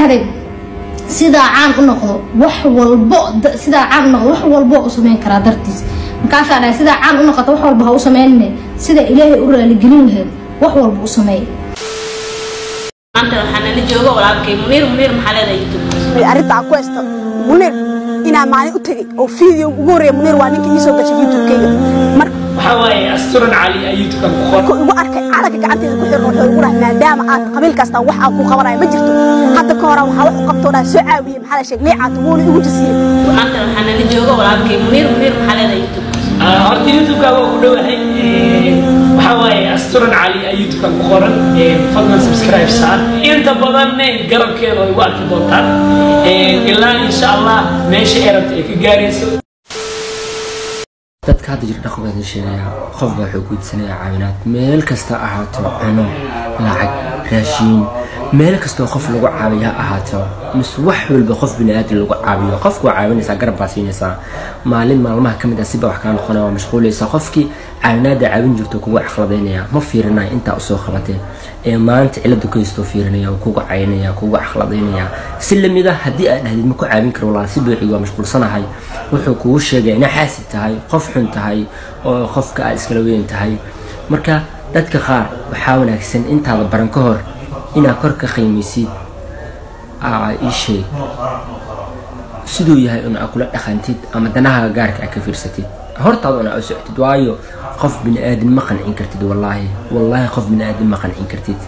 dhahday sidaa caan u noqdo wax walbo sidaa caan u noqdo wax walbo u samayn karaa dartiis markaasaa dhahay sidaa caan u noqoto wax walba ha u sameynine sida ilaahay u raaligelin lahayd wax walba u sameey maanta waxaa nala jooga walaalkay muniir muniir maxaa leedahay youtube arrinta aan ku haysto muniir inaan maalin u tegey oo video ugu horreeya muniir waa ninka ii soo gashay youtube-kayga marka waxaa waaye asturan cali ayaa youtube-kan ku qoran markuu igu arkay calanka gacanteeda ku xiran wuxuu igu dhahay maadaama aad qabiil kastaan wax aan ku qabanayo ma jirto hadda ka hore waxaa wax u qabtoo dhaa soo caawiye maxaa la sheeg liicaatu wuuna igu jasiiyey maanta waxaa nala jooga walaalkay muniir muniir maxaa leedahay youtube Ah, horta youtube-ka waa ku dhowahay Eh, waxaa waaye asturan cali ayaa youtube-kan ku qoran Eh, fadlan subscribe saar inta badanne garabkeeda way igu arki doontaan Eh, ilaa insha allah meesha ay rabta ay ka gaarayso dadka hadda jira dhaqankaas sheegaya qof baa wuxuu guudsanayaa caawinaad meel kasta ha ahaato cuno lacag raashiin meel kastoo qof lagu caabiyo ha ahaato mise wax walba qof biniaadan lagu caabiyo qofku waa caawinaysaa garab baa siinaysaa maalin maalmaha ka mid ah siba wax kaa noqonaya waa mashquulaysaa qofkii caawinaada caawin jirto kugu akhladaynaya ma fiirinaya intaa usoo qabateen ee maanta cilada ku haystoo fiirinaya wuu kugu caynaya kugu akhladaynaya si lamid ah haddii aad dhahdid ma ku caawin karo walaa si buuxi waa mashquulsanahay wuxuu kugu sheegaya inaa xaasid tahay qof xun tahay oo qofka aad iskala weyn tahay marka dadka qaar waxaa wanaagsan intaada baran ka hor inaad kor ka qiimaysid aa ii sheeg siduu yahay un aa kula dhaqantid ama danaha gaarka aa ka fiirsatid hortaada un aa u socotid waayo qof bini aadin ma qancin kartid wallaahi wallaahi qof bini aadin ma qancin kartid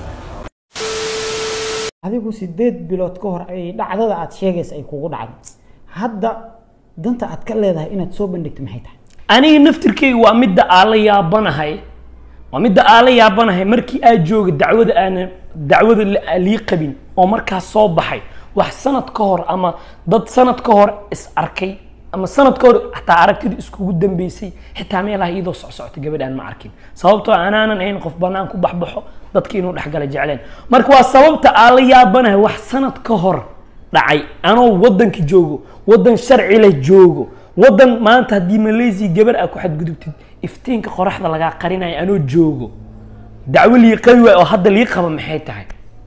adigu sideed bilood ka hor ay dhacdada aad sheegaysa ay kugu dhacday hadda danta aad ka leedahay inaad soo bandhigto maxay tahay aniga naftirkeyga waa midda aan la yaabanahay waa midda aan la yaabanahay markii aad jooga dacwada aana dacwada la- lii qabin oo markaas soo baxay wax sanad ka hor ama dad sanad ka hor is arkay ama sanad ka hor xataa aragtida iskugu dambeysay xitaa meelaha iyadoo socsocota gabadh aan ma arkin sababtoo anaanan ahayn qof banaan ku baxbaxo dadka inuu dhexgala jecleen marka waa sababta aan la yaabanahay wax sanad ka hor dhacay anoo wadanka joogo wadan sharci leh joogo wadan maanta haddii malaysia gabar aa ku xadgudubtid iftiinka qoraxda lagaa qarinayo anoo joogo dacwo lii qabi waay oo hadda lii qaba maxay tahay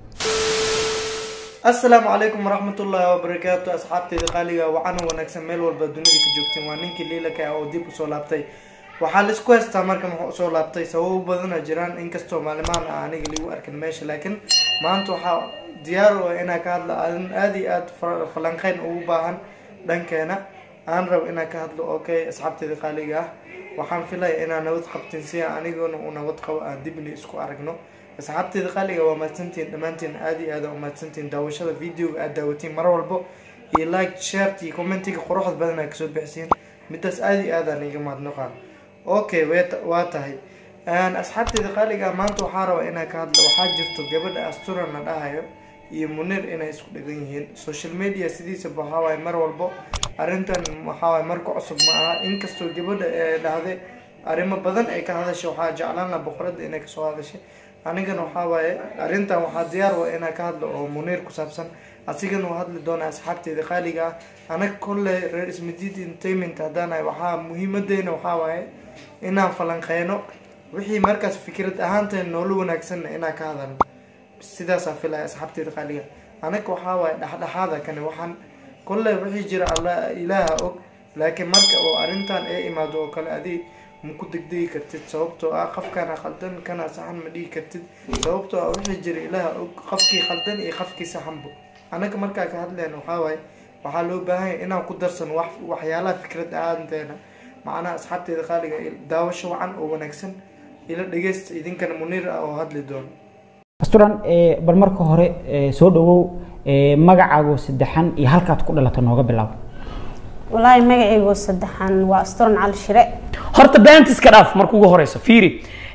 asalaamu calaykum waraxmatullaahi wabarakaatu asxaabteyda qaaliga waxaana wanaagsan meel walba dunida ka joogteen waa ninkii liilaka ah oo dib usoo laabtay waxaa laisku haystaa marka muxuu usoo laabtay sababo badana jiraan inkastoo maalimahan ah aniga ligu arkin meesha laakiin maanta waxaa diyaar u ah inaa ka hadlo adin aada iyo aada fa- falanqeyn ugu baahan dhankeena aan rabo inaan ka hadlo okay asxaabteyda qaaliga ah waxaan filaya inaa nabad qabtin si aan aniguna u nabad qabo aan dibni isku aragno asxaabteyda qaaliga waa mahadsantihiin dhammaantiin aada iyo aada u mahadsantihiin daawashada videoga aada daawatiin mar walbo iyo like shareti iyo commentiga quruxda badan aa kasoo bixisiin midaas aada iyo aada aan iga mahadnaqaa okay wet- waa tahay Een, asxaabteyda qaaliga ah, maanta waxaa rabaa inaan ka hadlo waxaa jirto gabadha asturan la dhahayo iyo munir inay isku dhagan yihiin social media sidiisaba waxaa waaye mar walbo arrintan waxaa waaye marka cusub ma aha inkastoo gabadha ee dhahday arrimo badan ay ka hadashay waxaa jeclaan laha boqoradda inay kasoo hadashay anigana waxaa waaye arrintan waxaa diyaar wa inaan ka hadlo oo muniir ku saabsan asigana uu hadli doona asxaabteyda qaaliga ah anaga kolle reer ismadiid entertainment haddaanahay waxaa muhiimadeena waxaa waaye inaan falanqeyno wixii markaas fikrad ahaanteen noola wanaagsanna inaan ka hadalno sidaasaa filaya asxaabteyda qaaliga anaga waxaa waaye dhexdhexaada kani waxaan kolley wixii jira alla ilaaha og laakiin marka oo arrintan ay imaado oo kale adi ma ku degdegi kartid sababtoo ah qofkana khaldan kana saxan ma dhigi kartid sababtoo ah wixii jira ilaaha og qofkii khaldan iyo qofkii saxanbo anaga markaa ka hadleen waxaa waaye waxaa loo baahan yahay inaan ku darsano wax waxyaalaha fikrad ahaanteena macnaha asxaabteeda qaaliga daawasho wacan oo wanaagsan ila dhegeysta idinkana muniir ah oo hadli doono asturan ee, bal marka hore ee, soo dhawow ee, magacaago saddexan iyo halkaad ku dhalata nooga bilaabo walaahi magacaygu saddexan waa asturan cali shire horta beentiska dhaaf marka ugu horeyso fiiri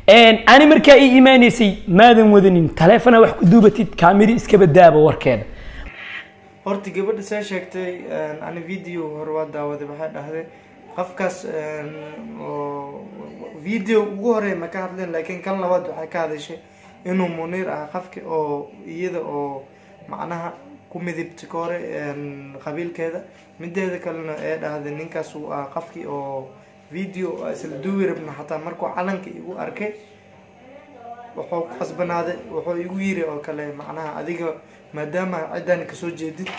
ani markaa ii imaanaysay maadan wadanin taleefona wax ku duubatid kaamiri iska badaaba warkeeda horta gabadha saa sheegtay ani video hore waa daawaday waxay dhahday qofkaas oo video ugu horeeya ma ka hadleen laakiin kan labaad waxay ka hadashay inuu muniir ah qofki oo iyada oo macnaha ku midibta ka hore qabiilkeeda mideeda kalena ee dhahday ninkaas uu ah qofkii oo video isla duubi rabna xataa markuu calanka igu arkay wuxuu ku qasbanaaday wuxuu igu yiri oo kale macnaha adiga maadaama ciddaan kasoo jeedid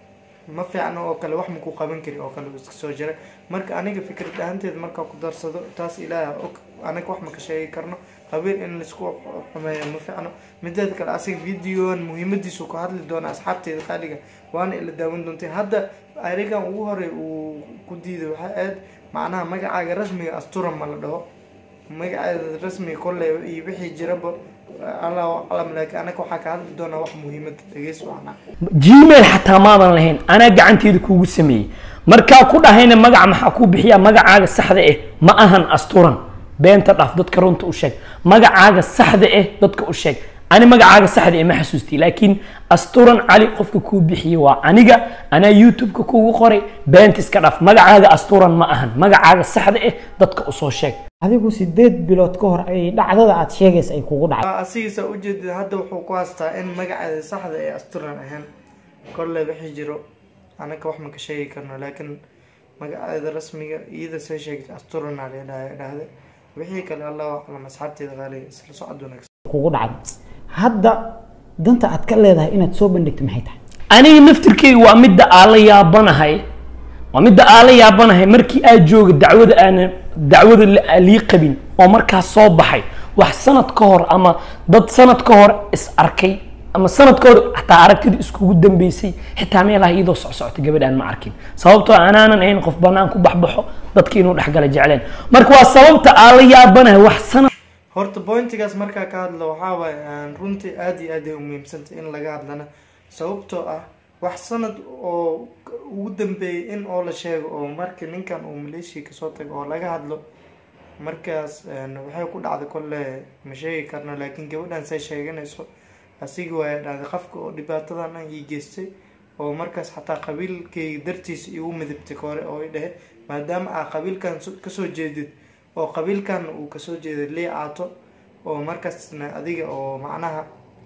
ma fiicno oo kale wax makuu qaban kari oo kale uu iska soo jira marka aniga fikrad ahaanteed markaa ku darsado taas ilaaha og anaga wax ma ka sheegi karno qabiil in laisku xumeeyo ma fiicno mideeda kale asiga videoan muhiimadiisu ka hadli doona asxaabteeda qaaliga waana ila daawan doontay hadda arigan ugu horey uu ku diiday waxay ahayd macnaha magacaaga rasmiga asturan ma la dhaho magaceeda rasmiga kolley iyo wixii jiraba allahu aclam laakiin anaga waxaa ka hadli doonaa wax muhiimada dhegeysi wacnaa gmail xataa maadan lahayn anaa gacanteeda kuugu sameeyey markaa ku dhahayna magaca maxaa kuu bixiyaa magacaaga saxda ah ma ahan asturan beenta dhaaf dadka runta u sheeg magacaaga saxda ah dadka u sheeg ani magacaaga saxda ah ma xasuustay laakiin asturan cali qofka kuu bixiyey waa aniga anaa youtube-ka kuugu qoray beenta iska dhaaf magacaaga asturan ma ahan magacaaga saxda ah dadka usoo sheeg adigu sideed bilood ka hor ay dhacdada aad sheegaysa ay kugu dhacday asigiisa ujeedid hadda wuxuu ku haystaa in magaceeda saxda ee asturan ahayn kolley wixii jiro anaga wax ma ka sheegi karno laakiin magaceeda rasmiga iyada see sheegtay asturana ladhaha dhahde wixii kale allahu aclam asxaabteeda qaaliga isla socod wanaagsan kugu dhacday hadda danta aad ka leedahay inaad soo bandhigto maxay tahay aniga naftirkeyga waa midda aan la yaabanahay waa midda aan la yaabanahay markii aad jooga dacwada aanan dacwada la- lii qabin oo markaas soo baxay wax sanad ka hor ama dad sanad ka hor is arkay ama sanad ka hor xataa aragtida iskugu dambeysay xitaa meelaha iyadoo socsocota gabadh aan ma arkin sababtoo anaanan ahayn qof banaan ku baxbaxo dadka inuu dhexgala jecleen marka waa sababta aan la yaabanahay wax sanad horta pointigaas markaa ka hadla waxaa waaye aan runtii aada iyo aad ay umuhiimsantay in laga hadlana sababtoo ah wax sanad oo ugu dambeeyay in oo la sheego oo markii ninkan uu maleeshiya kasoo tago oo laga hadlo markaas een, waxay ku dhacday kolle ma sheegi karno laakiin gabadhan say sheeganayso asigi waaya dhahday qafka oo dhibaatadan an ii geystay oo markaas xataa qabiilkayga dartiisa igu midibtay kore oo i dhehe maadaama aa qabiilkan so- kasoo jeedid oo qabiilkan uu kasoo jeeday lii caato oo markaasna adiga oo macnaha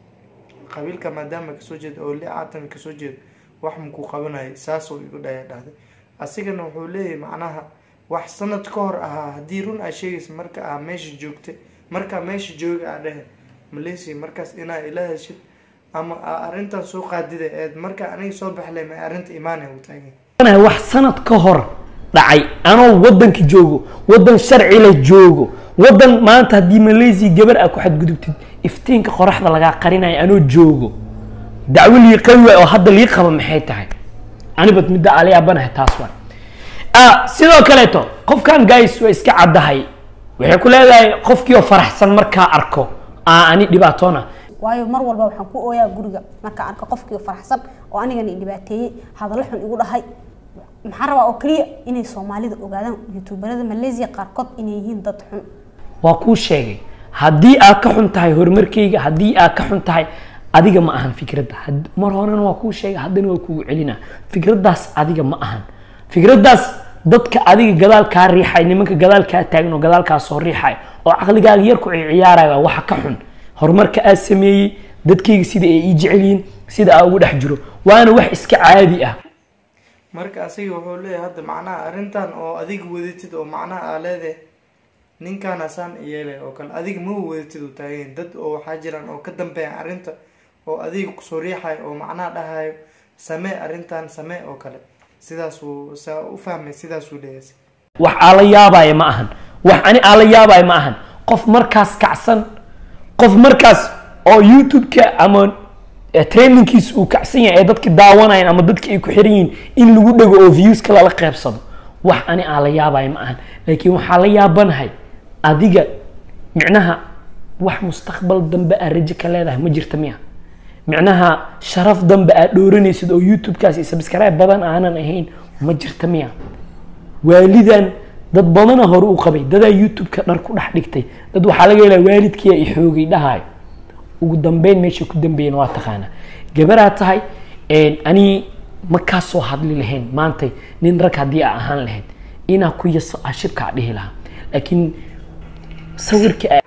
qabiilka maadaama kasoo jeeda oo lii caatan kasoo jeeda wax makuu qabanayay saasoo igu dhaya dhahday asigana wuxuu leeyahay macnaha wax sanad ka hor ahaa haddii run aa sheegaysa marka aa meesha joogtay markaa meesha jooga aa dhehe malaysia markaas inaa ila heshid ama aa arrintan soo qaadida eed marka aniga soo baxlay ma arrinta imaanay u taagan yaabanahay wax sanad ka hor dhacay anoo wadanka joogo wadan sharci la joogo wadan maanta haddii malaysia gabar aa ku xadgudubtid iftiinka qoraxda lagaa qarinayo anoo joogo dacwo lii qabi waay oo hadda lii qaba maxay tahay anibad midda aala yaabanahay taas waay ah sidoo kaleeto qofkan guys waa iska caddahay waxay ku leedahay qofkii oo faraxsan markaa arko aa ani dhibaatoona waayo mar walba waxaan ku ooyaa guriga markaan arko qofkii faraxsan oo anigana i dhibaateeyey hadallo xun igu dhahay maxaan rabaa oo keliya inay soomaalida ogaadaan youtuberada malaysia qaarkood inay yihiin dad xun waa kuu sheegay haddii aad ka xun tahay horumarkayga haddii aad ka xun tahay adiga ma ahan fikradda Had- mar horena waa kuu sheegay haddana waa kugu celina fikraddaas adiga ma ahan fikraddaas dadka adiga gadaal kaa riixay nimanka gadaal kaa taagan oo gadaal kaa soo riixay oo caqligaaga yar ku ciyaaraya waxa ka xun horumarka aad sameeyey dadkayga sida ay ii jecel yihiin sida aa ugu dhex jiro waana wax iska caadi ah marka asiga wuxuu leeyahay hadda macnaha arrintan oo adiga wadatid oo macnaha aa leedahay ninkan asaan yeelay oo kale adiga ma wadatid u taagan dad oo waxaa jiraan oo ka dambeeya arrinta oo adiga kusoo riixayo oo macnaha dhahayo samee arrintan samee oo kale sidaasuu saa u fahmay sidaasuu leeyahay wax aan la yaabaya ma ahan wax ani aan la yaabaya ma ahan qof markaas kacsan qof markaas oo youtube-ka ama eh, trainingkiisa uu kacsan yahay ee dadki daawanayaan ama dadki ay ku xiran yihiin in lagu dhego oo viewska lala qeybsado wax ani aan la yaabaya ma ahan laakiin waxaa la yaabanahay adiga micnaha wax mustaqbal dambe aa rajo ka leedahay ma jirta miya micnaha sharaf dambe aad dhooranaysid oo youtube-kaas iyo subscribe badan aanan ahayn ma jirta miya waalidan dad badana hore u qabay dadaa youtube-ka dhar ku dhex dhigtay dad waxaa laga helaa waalidkiia i xoogay dhahayo ugu dambeyn meesha ku dambeeyeen waa taqaana gabaraa tahay ani ma kaa soo hadli lahayn maantay nin rag haddii aa ahaan lahayd inaa ku yaso ashibkaa dhihi lahaa laakiin sawirka aa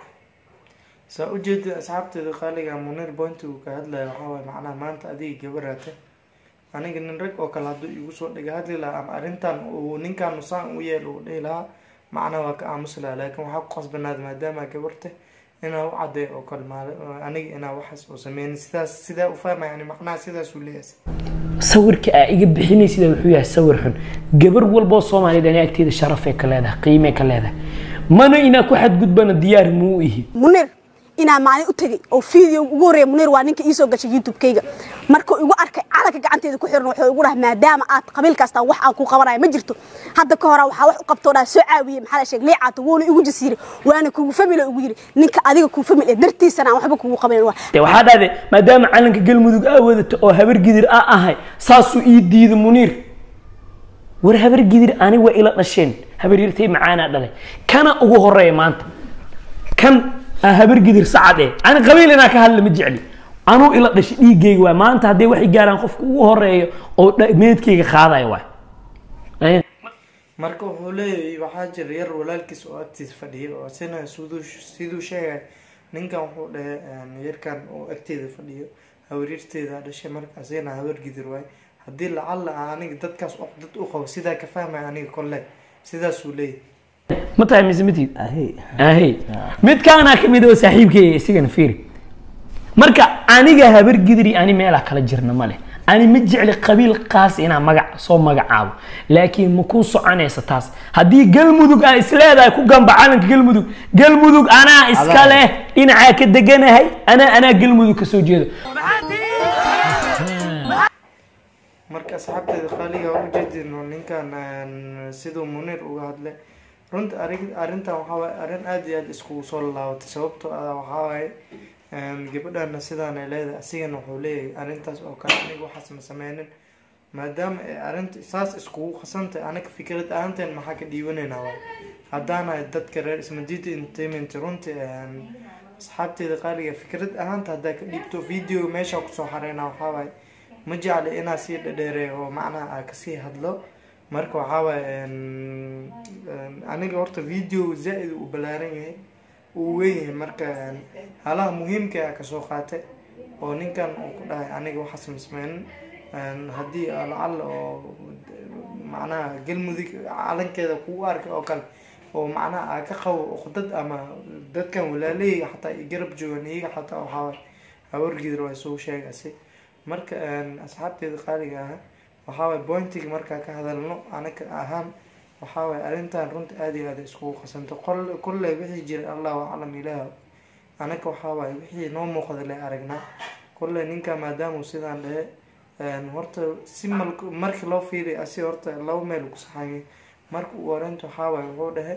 saa ujeeda asxaabteeda qaaliga munir bointi uu ka hadlaya waxaa waay macnaha maanta adiga gabaraata aniga nin rag oo kale hadduu igu soo dhiga hadli lahaa ama arrintan uu ninkan nusaan u yeel uu dhihi lahaa macnaha waa ka aamusi lahaa laakiin waxaa ku qasbanaada maadaama gabarta inaa u cadeeyo oo kale maali aniga inaa waxaas oo sameynin sidaas sidaa u fahmaya yani macnaha sidaas uu leeyahay sawirka aa iga bixinaysida wuxuu yahay sawir xun gabar walboo soomaaliyeed ani agteeda sharafay ka leedahay qiimay ka leedahay mana inaa ku xadgudbana diyaar muu ihi munir inaa maalin u tegey oo video ugu horreeya munir waa ninka iisoo gashay youtube-kayga markuu igu arkay calanka gacanteeda ku xiran wuxuu igu dhahay maadaama aad qabiil kasta wax aan ku qabanayo ma jirto hadda ka hora waxaa wax u qabtoo dhaa soo caawiyey maxaa la sheeg liicaato wuuna igu jasiiray waana kugu famil ugu yiri ninka adiga kuu famil ee dartiisana aan waxba kugu qabayn waa de waxaa dhahday maadaama calanka galmudug aa wadato oo habar gidir aa ahay saasuu ii diida muniir war habar gidir ani waa ila dhasheen habar yartay macaanaa dhalay kana ugu horeeya maanta kan aa habar gidir sacad ee ani qabiil inaa ka hadla ma jecli anuu ila dhashay dhiiggayga waay maanta hadday waxay gaaraan qofka ugu horeeyo oo dha- meedkayga qaadaya waay marka wuxuu leeyahay waxaa jira yar walaalkiis oo agtiisa fadhiya oo sina siduu siduu sheegay ninkan wuxuu dhahay yarkan oo agteeda fadhiyo hawaryarteeda dhashay marka asina hawar gidir waay haddii lacalla aan aniga dadkaas oo dad u qabo sidaa ka fahmaya aniga kolle sidaasuu leeyahay ma tahay mise matid ahey midkaanaa kamid oo saaxiibkeyga isigana fiiri marka aniga habar gidri ani meelaa kala jirna ma leh ani ma jecli qabiil qaas inaa magac soo magacaabo laakiin ma kuu soconaysa taas haddii galmudug aa isleedahay ku gamba calanka galmudug galmudug anaa iska leh dhinacaa ka deganahay anaa anaa galmudug kasoo jeedo marka asxaabteeda qaaliga waa ujeedino ninkan een, siduu munir uga hadlay runta arrin arrintan waxaa waaye arrin aada iyo aada iskugu soo laabatay sababtoo ah waxaa waaye een, gabadhana sidaan ay leedahay asigana wuxuu leeyahay arrintaas oo kale aniga waxaas ma sameynin maadaama ay arrinta saas iskugu khasantay anaga fikrad ahaanteen maxaa ka dhiibanaynaa waay haddaanahay dadka reer ismadiida entertainment runtii een, asxaabteeda qaaliga fikrad ahaanta haddaa ka dhiibto video meesha kusoo xareynaa waxaa waaye ma jecli inaa sii dhadheereeyo oo macnaha aa kasii hadlo marka waxaa waaye een, een, aniga horta video zaa-id uu balaaran yahay uu weyn yahay marka een, halaha muhiimka a kasoo qaatay oo ninkan uu ku dhahay aniga waxaas masmeynin een, haddii aa lacalla oo macnaha galmudug calankeeda kugu arkay oo kale oo macnaha aa ka qabo uqdad ama dadkan walaaleyga xataa i garab joogan iyaga xataa waxaa waaye hawargidir waa soo sheegasi marka een, asxaabteeda qaaliga ah waxaa waay pointiga markaa ka hadalno anaga ahaan waxaa waay arrintan runta aada iyo aada iskugu qasanto qol kolley wixii jiray allahu aclam ilaah anaga waxaa waaye wixii noo muuqda le aragnaa kolley ninka maadaama uu sidaan dhahe een, horta si mal markii loo fiiriy asi horta laba meel ku saxanyay marka uu oreynta waxaa waaye wuxuu dhahe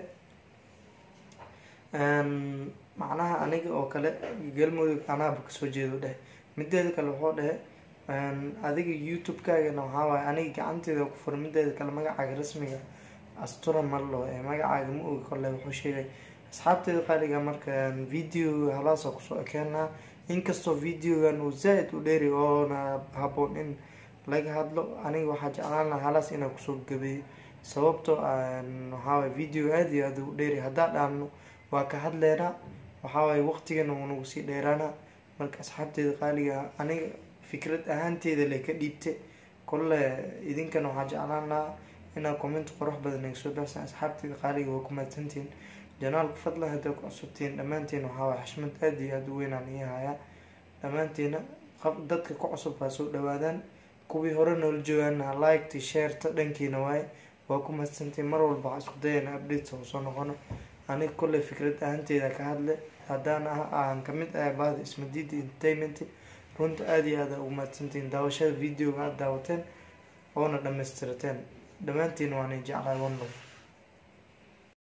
een, macnaha aniga oo kale galmudug anaaba kasoo jeedo dheh mideeda kale wuxuu dhahe een, adiga youtube-kaagana waxaa waaye aniga gacanteeda ku fura mideeda kale magacaaga rasmiga astura marlo ee magacaaga ma ogi kolle wuxuu sheegay asxaabteeda qaaliga marka een, video halaasa kusoo ekeenaa inkastoo videogan uu zaa-id u dheeri oona haboon in laga hadlo aniga waxaa jeclaan lahaa halaas inaa kusoo gabeeyo sababtoo ah een, waxaa waaye video aada iyo aada u dheeri haddaa dhaano waa ka hadleynaa waxaa waaye waqtigana wuu nagu sii dheeraanaa marka asxaabteeda qaaliga ah, aniga fikrad ahaanteeda le ka dhiibte kolle idinkana waxaa jeclaan lahaa inaa comment qurux badan ay soo baxsan asxaabteeda qaaliga waa ku mahadsantihiin janaalka fadlan haddaa ku cusubtihiin dhammaantiin waxaa waaye xashmad aada iyo aada u weynaan ii hayaa dhammaantiina qab- dadka ku cusub baa soo dhawaadaan kuwii hore noola joogaana liketa shareta dhankiina waaye waa ku mahadsantihiin mar walba waxaa isku dayana updates oo soo noqono aniga kolley fikrad ahaanteeda ka hadle haddaan ah aan kamid ahay bahda ismadiida entertainment runta aada iyo aada ugu mahadsantihiin daawashada videoga aada daawateen oona dhamaystirateen dhammaantiin waanay jeclahay one love